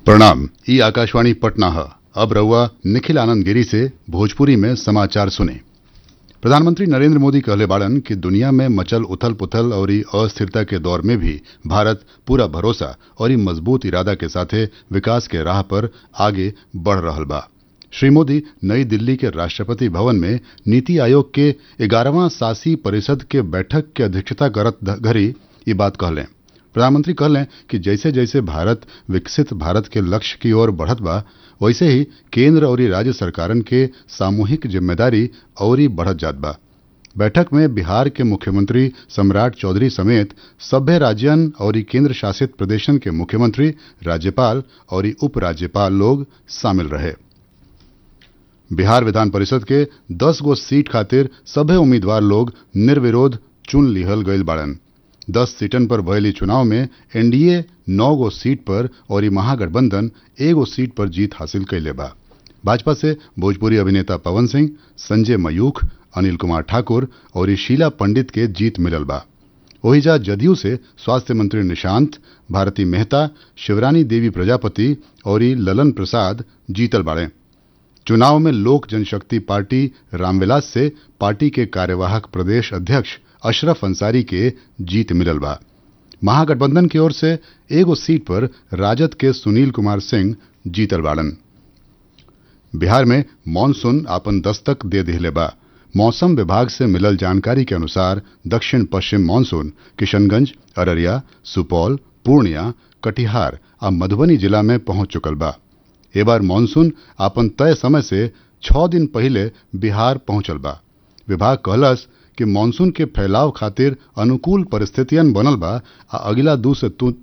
प्रणाम ई आकाशवाणी पटना है अब रहुआ निखिल आनंद गिरी से भोजपुरी में समाचार सुने प्रधानमंत्री नरेंद्र मोदी कहले बाड़न कि दुनिया में मचल उथल पुथल और अस्थिरता के दौर में भी भारत पूरा भरोसा और मजबूत इरादा के साथे विकास के राह पर आगे बढ़ रहल बा श्री मोदी नई दिल्ली के राष्ट्रपति भवन में नीति आयोग के ग्यारहवां शासी परिषद के बैठक के अध्यक्षता करत घड़ी ये बात कहलें प्रधानमंत्री कहलें कि जैसे जैसे भारत विकसित भारत के लक्ष्य की ओर बढ़त बा वैसे ही केंद्र और राज्य सरकारन के सामूहिक जिम्मेदारी और बढ़त जात बा बैठक में बिहार के मुख्यमंत्री सम्राट चौधरी समेत सभ्य राज्यन और केंद्र शासित प्रदेशन के मुख्यमंत्री राज्यपाल और उप राज्यपाल लोग शामिल रहे बिहार विधान परिषद के 10 गो सीट खातिर सभे उम्मीदवार लोग निर्विरोध चुन लिहल गईल बाड़न दस सीटन पर भयली चुनाव में एनडीए नौ गो सीट पर और महागठबंधन एगो सीट पर जीत हासिल कैले बा भाजपा से भोजपुरी अभिनेता पवन सिंह संजय मयूख अनिल कुमार ठाकुर और शीला पंडित के जीत मिलल बा ओहिजा जदयू से स्वास्थ्य मंत्री निशांत भारती मेहता शिवरानी देवी प्रजापति और ललन प्रसाद जीतल बाड़े चुनाव में लोक जनशक्ति पार्टी रामविलास से पार्टी के कार्यवाहक प्रदेश अध्यक्ष अशरफ अंसारी के जीत मिलल बा महागठबंधन की ओर से एगो सीट पर राजद के सुनील कुमार सिंह जीतल बाड़न बिहार में मानसून आपन दस्तक दे दिले बा मौसम विभाग से मिलल जानकारी के अनुसार दक्षिण पश्चिम मानसून किशनगंज अररिया सुपौल पूर्णिया कटिहार आ मधुबनी जिला में पहुंच चुकल बा ए बार मानसून आपन तय समय से छह दिन पहले बिहार पहुंचल बा विभाग कहलस कि मानसून के फैलाव खातिर अनुकूल परिस्थितियन बनल बा आ अगिला दू से